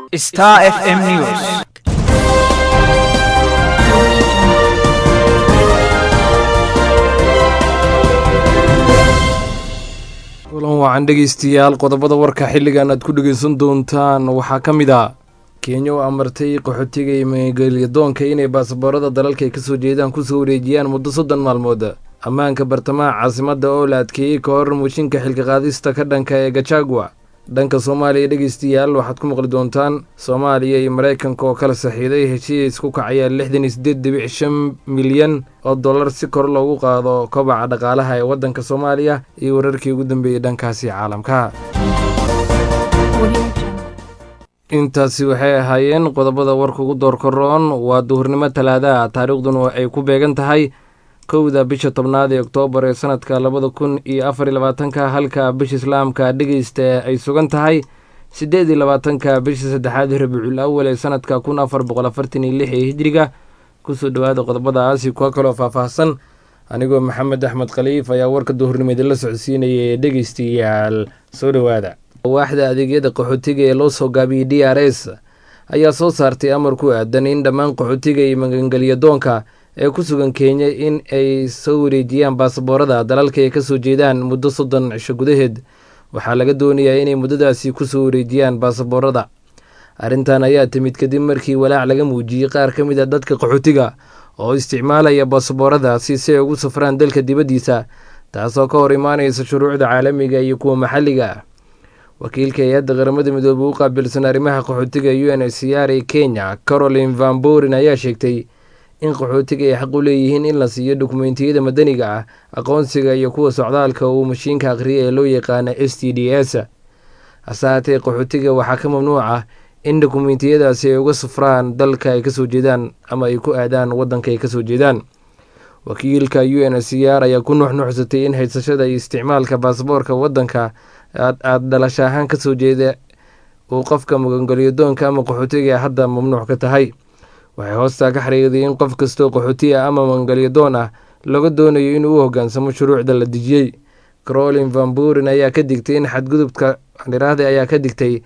Star FM News. kulan wacan dhegeystayaal qodobada warka xilligan aad ku dhegeysan doontaan waxaa ka mid ah kenya oo amartay qaxootiga iyo magaalyadoonka inay baasaboorada dalalka ay kasoo jeedaan kusoo wareejiyaan muddo soddon maalmood ammaanka bartamaha caasimadda oo la adkeeyey ka hor muushinka xilka qaadista ka dhanka ee gajagua dhanka soomaaliya dhegeystayaal waxaad ku maqli doontaan soomaaliya iyo maraykanka oo kala saxiiday heshiis ku kacaya lixdan iyo siddeed dhibic shan milyan oo dollar si kor loogu qaado kobaca dhaqaalaha ee waddanka soomaaliya iyo wararkii ugu dambeeyey dhankaasi caalamka intaasi waxay ahaayeen qodobada warka ugu doorkaroon waa duhurnimo talaadaha taariikhduna ay ku beegan tahay kowda bisha tobnaad ee oktoobar ee sanadka labada kun iyo afar iyo labaatanka halka bisha islaamka dhegeysta ay sugan tahay siddeed iyo labaatanka bisha saddexaad rabiicul awal ee sanadka kun afar boqol afartan iyo lix ee hijriga kusoo dhowaada qodobadaasi kuwa kaloo faahfaahsan anigoo maxamed axmed khaliif ayaa warka duhurnimo idinla socodsiinaya ee dhegeystayaal soo dhowaada waaxda adeegyada qaxootiga ee loo soo gaabiyey d r s ayaa soo saartay amar ku aadan in dhammaan qaxootiga iyo magangelyadoonka ee ku sugan kenya in ay soo wareejiyaan baasaboorada dalalka ay kasoo jeedaan muddo soddon cisho gudaheed waxaa laga doonayaa inay muddadaasi kusoo wareejiyaan baasaboorada arrintan ayaa timid kadib markii walaac laga muujiyey qaar ka mid a dadka qaxootiga oo isticmaalaya baasabooradaasi si ay ugu safraan dalka dibaddiisa taasoo ka hor imaanaysa shuruucda caalamiga iyo kuwa maxalliga ah wakiilka hay-adda qaramada midoobey u qaabilsan arrimaha qaxootiga u n h c r ee kenya caroline van borin ayaa sheegtay in qaxootiga ay xaq u leeyihiin in la siiyo dokumentiyada madaniga ah aqoonsiga iyo kuwa socdaalka uu mashiinka akhriya ee loo yaqaana s t d s hase haatee qaxootiga waxaa ka mamnuuc ah in dokumentiyadaasi ay uga safraan dalka ay kasoo jeedaan ama ay ku aadaan waddanka ay kasoo jeedaan wakiilka u n h c r ayaa ku nuxnuxsatay in haysashada iyo isticmaalka baasaboorka waddanka aada dhalasha ahaan kasoo jeeda uu qofka magangelyadoonka ama qaxootiga hadda mamnuuc ka tahay waxay hoostaa ka xariiqday in qof kastoo qaxooti ah ama magangelyadoon ah laga doonayo inuu u hoggaansamo shuruucda la dejiyey carolin van burin ayaa ka digtay in xadgudubka dhiraahda ayaa ka digtay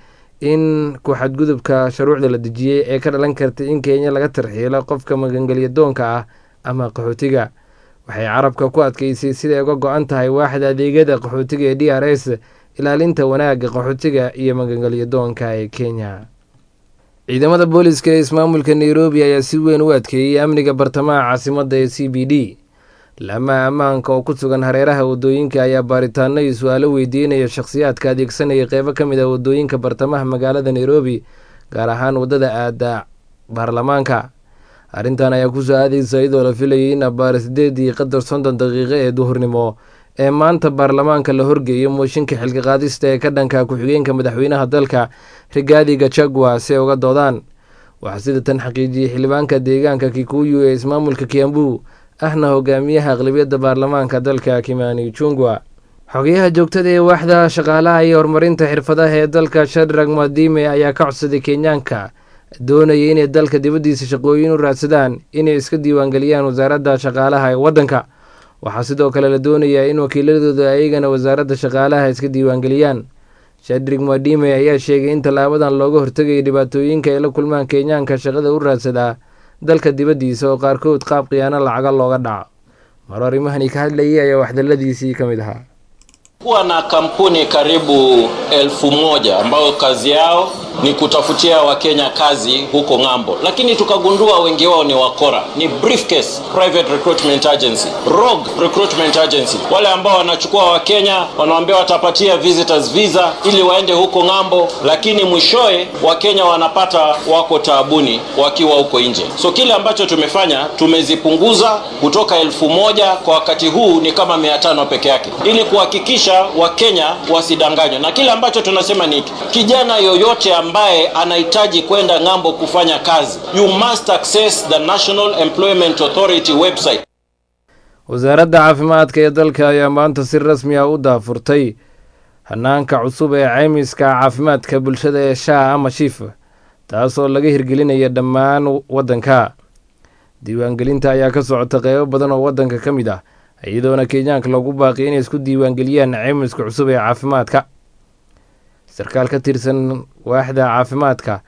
in ku xadgudubka shuruucda la dejiyey ee ka dhalan kartay in kenya laga tarxiilo qofka magangelyadoonka ah ama qaxootiga waxay carabka ku adkeysay siday uga go-an tahay waaxda adeegyada qaxootiga ee d r s ilaalinta wanaagga qaxootiga iyo magangelyadoonka ee kenya ciidamada booliska ee ismaamulka nairobi ayaa si weyn u adkeeyey amniga bartamaha caasimadda ee c b d laamaha ammaanka oo ku sugan hareeraha wadooyinka ayaa baaritaano iyo su-aalo weydiinaya shakhsiyaadka adeegsanaya qeybo ka mid ah wadooyinka bartamaha magaalada nairobi gaar ahaan waddada aada baarlamaanka arrintan ayaa kusoo aadaysa iyadoo la filayay in abaar sideed iyo qadar soddon daqiiqo ee duhurnimo ee maanta baarlamaanka la horgeeyo mooshinka xilka qaadista ee ka dhanka ku-xigeenka madaxweynaha dalka rigaadi gachagua si ay uga doodaan waxaa sida tan xaqiijiyey xildhibaanka deegaanka kikuyu ee ismaamulka kiambu ahna hogaamiyaha aqlabiyadda baarlamaanka dalka kimani jungwa xogayaha joogtada ee waaxda shaqaalaha iyo horumarinta xirfadaha ee dalka shadrag madime ayaa ka codsaday kenyaanka doonaya inay dalka dibaddiisa shaqooyin u raadsadaan inay iska diiwaangeliyaan wasaaradda shaqaalaha ee waddanka waxaa sidoo kale la doonayaa in wakiiladooda ayagana wasaaradda shaqaalaha iska diiwaangeliyaan shadrig madime ayaa sheegay in tallaabadan looga hortegaya dhibaatooyinka ay la kulmaan kenyaanka shaqada u raadsadaa dalka dibaddiisa oo qaarkood qaab khiyaano lacaga looga dhaco mar arrimahani ka hadlayay ayaa waxdaladiisii ka mid ahaa kuwa na kampuni karibu elfu moja ambayo kazi yao ni kutafutia wakenya kazi huko ng'ambo, lakini tukagundua wengi wao ni wakora, ni briefcase private recruitment agency, rogue recruitment agency, wale ambao wanachukua wakenya wanawaambia watapatia visitors visa ili waende huko ng'ambo, lakini mwishowe wakenya wanapata wako taabuni wakiwa huko nje. So kile ambacho tumefanya tumezipunguza kutoka elfu moja kwa wakati huu ni kama mia tano peke yake, ili kuhakikisha wakenya wasidanganywe, na kile ambacho tunasema ni hiki, kijana yoyote ambaye anahitaji kwenda ng'ambo kufanya kazi, you must access the National Employment Authority website. wasaaradda caafimaadka ee dalka ayaa maanta si rasmi ah u daafurtay hanaanka cusub ee caymiska caafimaadka bulshada ee shaa ama shiif taasoo laga hirgelinaya dhammaan waddanka diiwaangelinta ayaa ka socota qeybo badan oo waddanka ka mid ah iyadoona kenyaanka loogu baaqi inay isku diiwaangeliyaan caymiska cusub ee caafimaadka sarkaal ka tirsan waaxda caafimaadka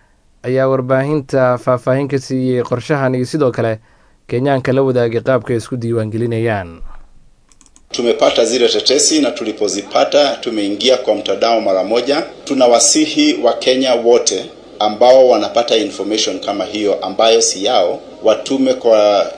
ayaa warbaahinta faahfaahin ka siiyey qorshahan iyo sidoo kale kenyaanka la wadaagay qaabka ay isku diiwaangelinayaan Tumepata zile tetesi na tulipozipata tumeingia kwa mtandao mara moja. Tunawasihi Wakenya wote ambao wanapata information kama hiyo ambayo si yao watume kwa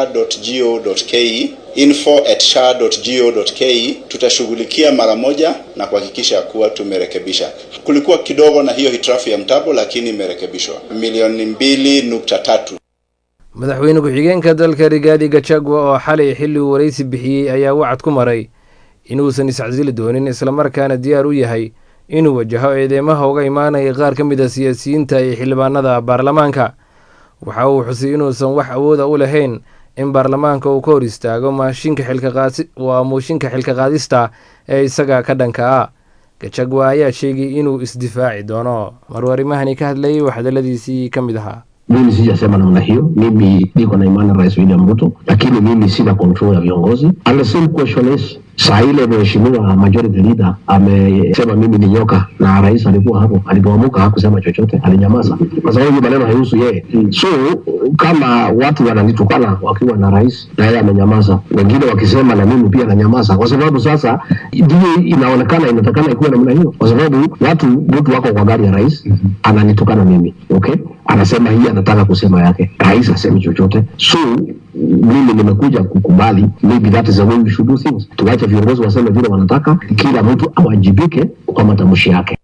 sha.go.ke info at sha.go.ke. Tutashughulikia mara moja na kuhakikisha kuwa tumerekebisha. Kulikuwa kidogo na hiyo hitilafu ya mtambo, lakini imerekebishwa milioni mbili nukta tatu. madaxweyne ku-xigeenka dalka rigaadi gachagua oo xalay xilli uu waraysi bixiyey ayaa wacad ku maray inuusan iscasili doonin islamarkaana diyaar u yahay inuu wajaho eedeymaha uga imaanaya qaar ka mid a siyaasiyiinta iyo xildhibaanada baarlamaanka waxa uu xusay inuusan wax awooda u lahayn in baarlamaanka uu ka hor istaago maashinka xilkaqaasi waa mooshinka xilka qaadista ee isaga ka dhanka ah gachagua ayaa sheegay inuu isdifaaci doono maruu arrimahani ka hadlayay wax hadaladiisii ka mid ahaa Mimi sijasema namna hiyo. Mimi niko na imani na Rais William Ruto, lakini mimi sina control ya viongozi. And the same question is saa ile mheshimiwa majority leader amesema mimi ni nyoka, na rais alikuwa hapo, alipoamuka hakusema chochote, alinyamaza kwa sababu hiyo maneno haihusu yeye. So kama watu wananitukana wakiwa na rais na yeye amenyamaza, wengine wakisema na mimi pia nanyamaza, kwa sababu sasa ndio inaonekana inatakana ikuwe namna hiyo, kwa sababu watu mtu wako kwa gari ya rais ananitukana mimi, okay, anasema hii anataka kusema yake, rais asemi chochote. So mimi nimekuja kukubali, maybe that is the way we should do things. Tuwache viongozi waseme vile wanataka, kila mtu awajibike kwa matamshi yake.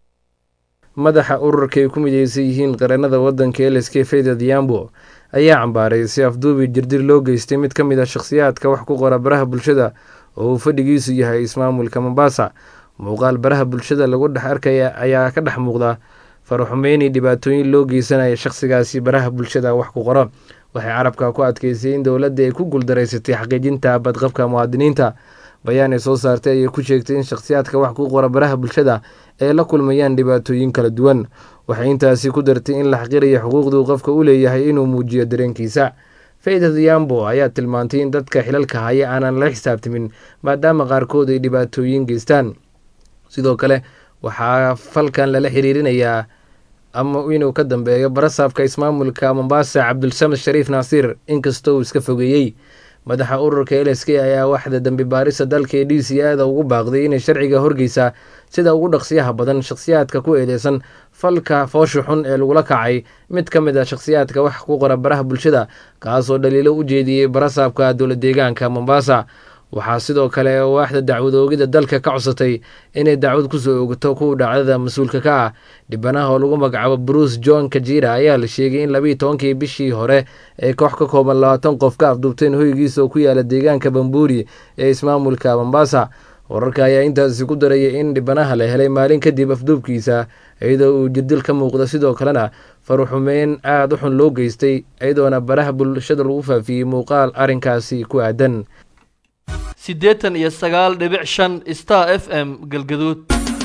madaxa ururka ay ku mideysan yihiin qareennada waddanka lsk fayda diambo ayaa cambaaray si afduubi jirdir loo geystay mid ka mid a shakhsiyaadka wax ku qora baraha bulshada oo uu fadhigiisu yahay ismaamulka mombasa muuqaal baraha bulshada lagu dhex arkaya ayaa ka dhex muuqda faraxumeyni dhibaatooyin loo geysanaya shakhsigaasi baraha bulshada wax ku qoro waxay carabka ku adkeysay in dowladda ay ku guuldaraysatay xaqiijinta badqabka muwaadiniinta bayaan ay soo saartay ayay ku sheegtay in shakhsiyaadka wax ku qora baraha bulshada ay la kulmayaan dhibaatooyin kala duwan waxay intaasi ku dartay in la xaqiraya xuquuqduu qofka u leeyahay inuu muujiyo dareenkiisa fayda diambo ayaa tilmaantay in dadka xilalka haya aanan la xisaabtamin maadaama qaarkood ay dhibaatooyin geystaan sidoo kale waxaa falkan lala xiriirinayaa ama inuu ka dambeeyo barasaabka ismaamulka mombasa cabdulsamed shariif naasiir inkastoo uu iska fogeeyey madaxa ururka l s k ayaa waxda dambi baarista dalka ee d c ada ugu baaqday inay sharciga horgeysa sida ugu dhaqsiyaha badan shakhsiyaadka ku eedeysan falka foosha xun ee lagula kacay mid ka mid a shakhsiyaadka wax ku qora baraha bulshada kaasoo dhaliilo u jeediyey barasaabka dowla deegaanka mombasa waxaa sidoo kale waaxda dacwad oogida dalka ka codsatay inay dacwad kusoo oogto kuwa dhacdada mas-uulka ka ah dhibanaha oo lagu magacaabo bruce john kajira ayaa la sheegay in labiiyi tobankii bishii hore ay koox ka kooban labaatan qof ka afduubteen hoygiisa oo ku yaala deegaanka bambuuri ee ismaamulka mombasa wararka ayaa intaasi ku darayay in dhibanaha la helay maalin kadib afduubkiisa iyadoo uu jirdil ka muuqda sidoo kalena faruxumeyn aada u xun loo geystay iyadoona baraha bulshada lagu faafiyey muuqaal arrinkaasi ku aadan siddeetan iyo sagaal dhibic shan star f m galgaduud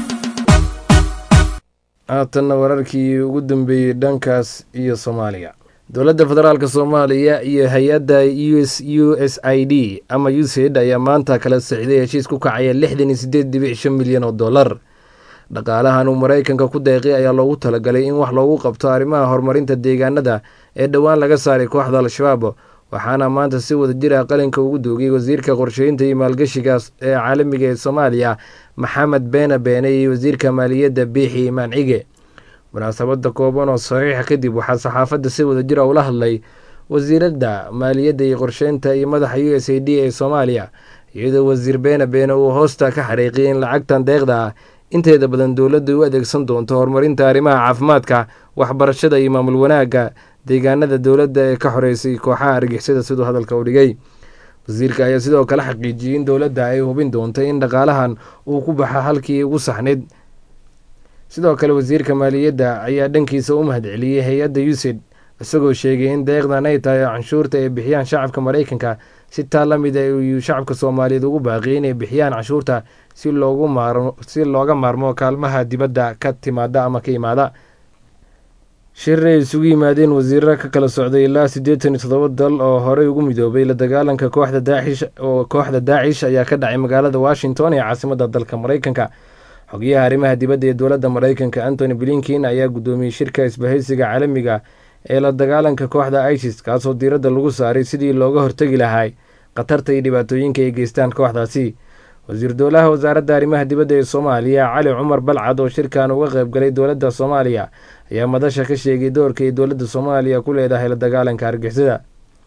haatanna wararkii ugu dambeeyey dhankaas iyo soomaaliya dowladda federaalk soomaaliya iyo hay-adda us u s i d ama usaid ayaa maanta kala sixday heshiis ku kacaya lixdan iyo sideed dhibic shan milyan oo dollar dhaqaalahan uu maraykanka ku deeqay ayaa loogu talagalay in wax loogu qabto arrimaha horumarinta deegaanada ee dhowaan laga saaray kooxda al-shabaab waxaana maanta si wada jira qalinka ugu doogay wasiirka qorsheynta iyo maalgashiga ee caalamiga ee soomaaliya maxamed beene beene iyo wasiirka maaliyadda biixi imaan cige munaasabada kooban oo saxiixa kadib waxaa saxaafadda si wada jira ula hadlay wasiiradda maaliyadda iyo qorsheynta iyo madaxa u s a d ee soomaaliya iyadoo wasiir beene beene uu hoosta ka xariiqiyay in lacagtan deeqda ah inteeda badan dowladda u adeegsan doonto horumarinta arrimaha caafimaadka waxbarashada iyo maamul wanaagga deegaanada dowladda ee ka xoreysay kooxaha argixisada siduu hadalka u dhigay wasiirka ayaa sidoo kale xaqiijiyey in dowladda ay hubin doonto in dhaqaalahan uu ku baxa halkii ugu saxnayd sidoo kale wasiirka maaliyadda ayaa dhankiisa u mahadceliyey hay-adda usid isagoo sheegay in deeqdan ay tahay canshuurta ay bixiyaan shacabka maraykanka si taa la mid a uu shacabka soomaaliyeed ugu baaqiyay inay bixiyaan canshuurta si loogu maarmo si looga maarmo kaalmaha dibadda ka timaada ama ka imaada shir ay isugu yimaadeen wasiirra ka kala socday ilaa siddeetan iyo toddoba dal oo horey ugu midoobay la dagaalanka kooxda daacish oo kooxda daacish ayaa ka dhacay magaalada washington ee caasimadda dalka maraykanka xogayaha arrimaha dibadda ee dowladda maraykanka antony blinkin ayaa guddoomiyey shirka isbahaysiga caalamiga ee la dagaalanka kooxda isis kaasoo diiradda lagu saaray sidii looga hortegi lahay khatarta iyo dhibaatooyinka ay geystaan kooxdaasi wasiir dowlaha wasaaradda arrimaha dibadda ee soomaaliya cali cumar balcad oo shirkan uga qayb galay dowladda soomaaliya ayaa madasha ka sheegay doorka ay dowladda soomaaliya ku leedahay la dagaalanka argixisada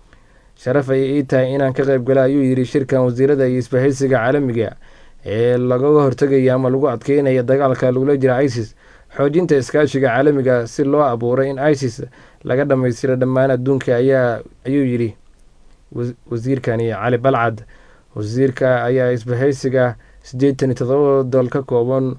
sharaf ayay ii tahay inaan ka qayb gala ayuu yidhi shirkan wasiirada iyo isbahaysiga caalamiga ee lagaga hortegaya ama lagu adkeynaya dagaalka lagula jira isis xoojinta iskaashiga caalamiga si loo abuuray in isis laga dhammaystiro dhammaan adduunka ayaa ayuu yidhi wasiirkani cali balcad wasiirka ayaa isbahaysiga siddeetan iyo todoba dol ka kooban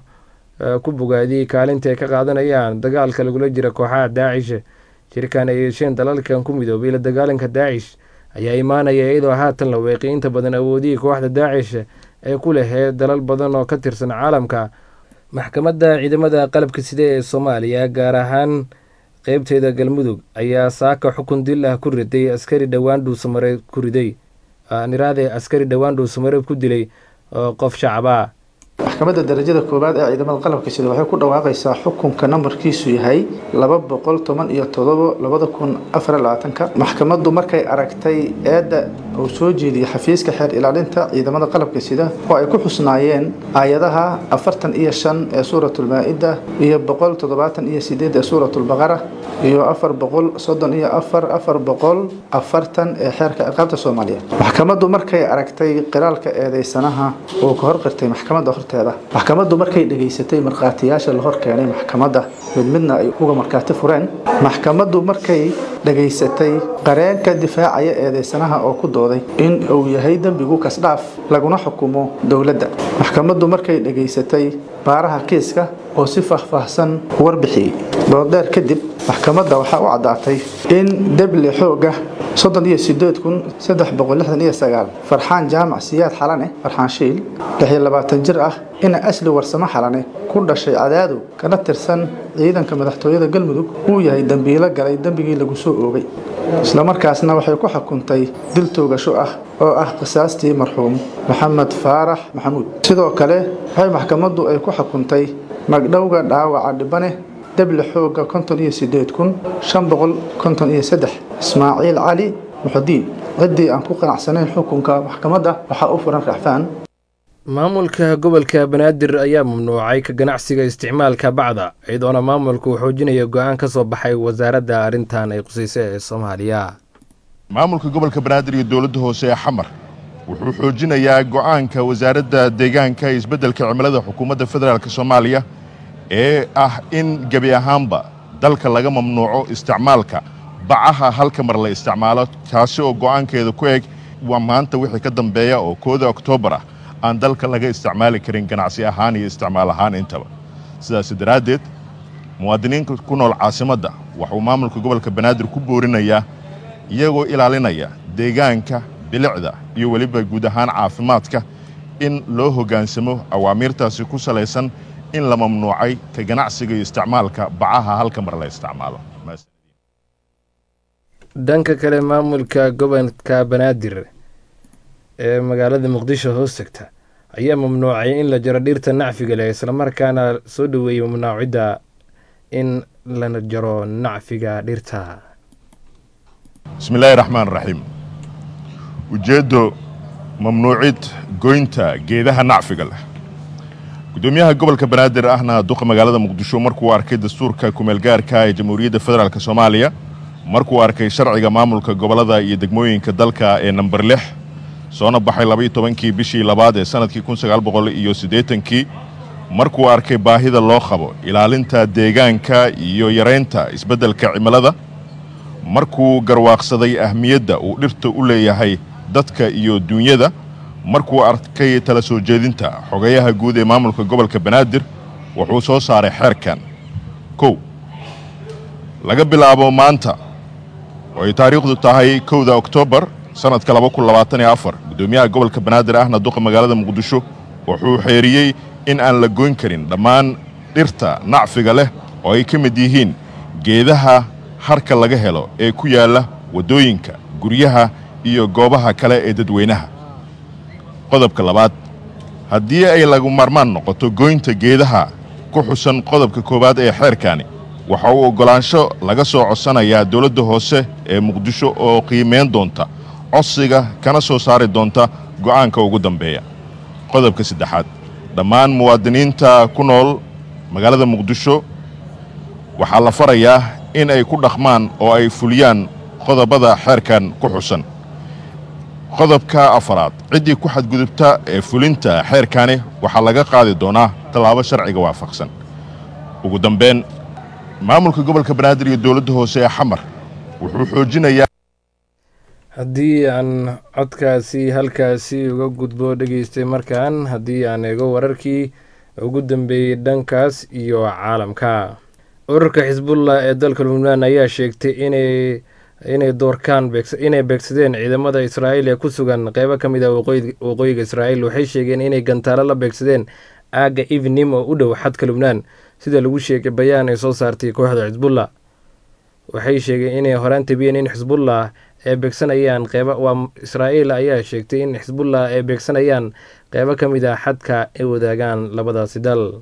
ku bogaadiyey kaalinta ay ka qaadanayaan dagaalka lagula jira kooxaha daacish shirkan ay yeesheen dalalkan ku midoobay la dagaalanka daacish ayaa imaanaya iyadoo haatan la weeqay inta badan awoodihii kooxda daacish ee ku lehee dalal badan oo ka tirsan caalamka maxkamadda ciidamada qalabka side ee soomaaliya gaar ahaan qeybteeda galmudug ayaa saaka xukun dil ah ku riday askari dhowaan dhuusamareeb ku riday niraade askari dhowaan dhuusamareeb ku dilay oo qof shacabaa maxkamadda darajada koowaad ee ciidamada qalabka sida waxay ku dhawaaqaysaa xukunka nambarkiisu yahay laba boqol toban iyo todobo labada kun afar labaatanka maxkamaddu markay aragtay eedda uu soo jeediyey xafiiska xeer ilaalinta ciidamada qalabka sida oo ay ku xusnaayeen aayadaha afartan iyo shan ee suuratulmaa-ida iyo boqol toddobaatan iyo sideed ee suuratulbaqara iyo afar boqol soddon iyo afar afar boqol afartan ee xeerka ciqaabta soomaaliya maxkamaddu markay aragtay qiraalka eedeysanaha uu ka horqirtay maxkamadda horteeda maxkamaddu markay dhegaysatay markhaatiyaasha la hor keenay maxkamadda mid midna ay uga markhaati fureen maxkamaddu markay dhegaysatay qareenka difaacaya eedeysanaha oo ku dooday in uu yahay dembigu kasdhaaf laguna xukumo dowladda maxkamaddu markay dhegaysatay baaraha kiiska oo si faahfaahsan warbixiyey doodheer kadib maxkamadda waxaa u caddaatay in deble xooga soddon iyo sideed kun saddex boqol lixdan iyo sagaal farxaan jaamac siyaad xalane farxaan shiil lix iyo labaatan jir ah ina asli warsamo xalane ku dhashay cadaadow kana tirsan ciidanka madaxtooyada galmudug uu yahay dembiilo galay dembigii lagu soo oogay islamarkaasna waxay ku xukuntay dil toogasho ah oo ah qisaastii marxuum maxamed faarax maxamuud sidoo kale waxay maxkamaddu ay ku xukuntay magdhowga dhaawaca dhibane deble xooga konton iyo sideed kun shan boqol konton iyo saddex ismaaciil cali muxudiin ciddii aan ku qanacsanayn xukunka maxkamadda waxaa u furan raxfaan maamulka gobolka banaadir ayaa mamnuucay ka ganacsiga isticmaalka bacda iyadoona maamulku uu xoojinaya go-aan ka soo baxay wasaaradda arrintan ay qusaysa ee soomaaliya maamulka gobolka banaadir iyo dowladda hoose ee xamar wuxuu xoojinayaa go'aanka wasaaradda deegaanka iyo isbeddelka cimilada xukuumadda federaalk soomaaliya ee ah in gebi ahaanba dalka laga mamnuuco isticmaalka bacaha halka mar la isticmaalo taasi oo go'aankeeda ku eg waa maanta wixii ka dambeeya oo kooda oktoobar ah aan dalka laga isticmaali karin ganacsi ahaan iyo isticmaal ahaan intaba sidaas daraaddeed muwaadiniinka ku nool caasimadda waxuu maamulka gobolka banaadir ku boorinayaa iyagoo ilaalinaya deegaanka bilicda iyo weliba guud ahaan caafimaadka in loo hoggaansamo awaamiirtaasi ku salaysan in la mamnuucay ka ganacsiga iyo isticmaalka bacaha halka mar la isticmaalo dhanka kale maamulka gobolka banaadir ee magaalada muqdisho hoos tagta ayaa mamnuucay in la jaro dhirta nacfiga leh islamarkaana soo dhoweeyey mamnuucidda in la jaro nacfiga dhirta bismillaahi raxmaan raxiim ujeeddo mamnuucid goynta geedaha nacfiga leh gudoomiyaha gobolka banaadir ahna duqa magaalada muqdisho markuu arkay dastuurka kumeelgaarka ee jamhuuriyadda federaalk soomaaliya markuu arkay sharciga maamulka gobollada iyo degmooyinka dalka ee namber lix soona baxay labaiyo tobankii bishii labaad ee sannadkii kun sagaal boqol iyo siddeetankii markuu arkay baahida loo qabo ilaalinta deegaanka iyo yaraynta isbeddelka cimilada markuu garwaaqsaday ahmiyadda uu dhirta u leeyahay dadka iyo duunyada markuu arkay tala soo jeedinta xogayaha guud ee maamulka gobolka banaadir wuxuu soo saaray xeerkan kow laga bilaabo maanta oo ay taariikhdu tahay kowda oktoobar sannadka laba kun labaatan iyo afar guddoomiyaha gobolka banaadir ahna duqa magaalada muqdisho wuxuu xeeriyey in aan la goyn karin dhammaan dhirta nacfiga leh oo ay ka mid yihiin geedaha harka laga helo ee ku yaalla waddooyinka guryaha iyo goobaha kale ee dadweynaha qodobka labaad haddii ay lagu marmaan noqoto goynta geedaha ku xusan qodobka koowaad ee xeerkani waxa uu oggolaansho laga soo codsanayaa dowladda hoose ee muqdisho oo qiimayn doonta codsiga kana soo saari doonta go'aanka ugu dambeeya qodobka saddexaad dhammaan muwaadiniinta ku nool magaalada muqdisho waxaa la farayaa in ay ku dhaqmaan oo ay fuliyaan qodobada xeerkan ku xusan qodobka afaraad ciddii ku xadgudubta ee fulinta xeerkani waxaa laga qaadi doonaa tallaabo sharciga waafaqsan ugu dambayn maamulka gobolka banaadir iyo dowladda hoose ee xamar wuxuu xoojinayaa haddii aan codkaasi halkaasi uga gudbo dhegeystay markaan haddii aan eego wararkii ugu dambeeyey dhankaas iyo caalamka ururka xisbullah ee dalka lubnaan ayaa sheegtay inay inay doorkaan inay beegsadeen ciidamada israa'iil ee ku sugan qeybo ka mid ah waqooyiga israa'iil waxay sheegeen inay gantaalo la beegsadeen aagga evenim oo u dhow xadka lubnaan sida lagu sheegay bayaan ay soo saartay kooxda xisbullah waxay sheegeen inay horaan tabiyeen in xisbullah ay beegsanayaan qeyba waa israa'iil ayaa sheegtay in xisbullah ay beegsanayaan qeybo ka mid ah xadka ay wadaagaan labadaasi dal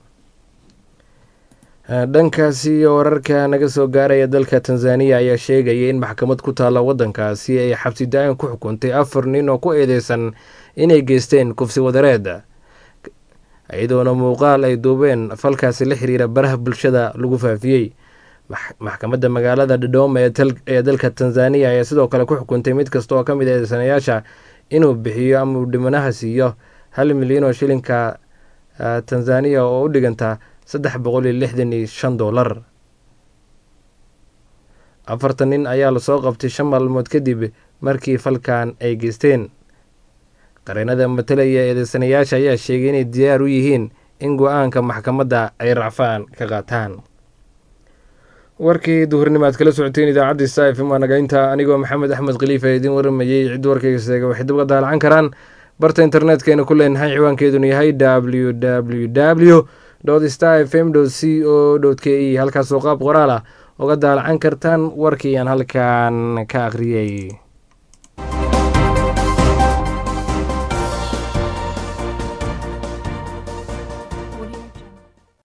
dhankaasi wararka naga soo gaaraya dalka tanzaniya ayaa sheegaya in maxkamad ku taalla waddankaasi ay xabsi da-aan ku xukuntay afar nin oo ku eedeysan inay geysteen kufsi wadareed iyadoona muuqaal ay duubeen falkaasi la xiriira baraha bulshada lagu faafiyey maxkamadda magaalada dodoma ee dalka tanzaniya ayaa sidoo kale ku xukuntay mid kasta oo ka mid eedeysanayaasha inuu bixiyo ama uu dhimanaha siiyo hal milyan oo shilinka tanzaniya oo u dhiganta saddex boqol iyo lixdan iyo shan doolar afartan nin ayaa lasoo qabtay shan maalmood kadib markii falkan ay geysteen qareenada matalaya eedeysanayaasha ayaa sheegay inay diyaar u yihiin in go-aanka maxkamadda ay racfaan ka qaataan warkii duhurnimo aad kala socoteen idaacadda sta f m waa nagaynta anigoo maxamed axmed khaliifa idiin waramayey cid warkayga seega waxay dib uga daalacan karaan barta internetkayna ku leenahay ciwaankeeduna yahay w w w star f m c o k e halkaasoo qaab qoraal ah uga daalacan kartaan warkii aan halkan ka akhriyey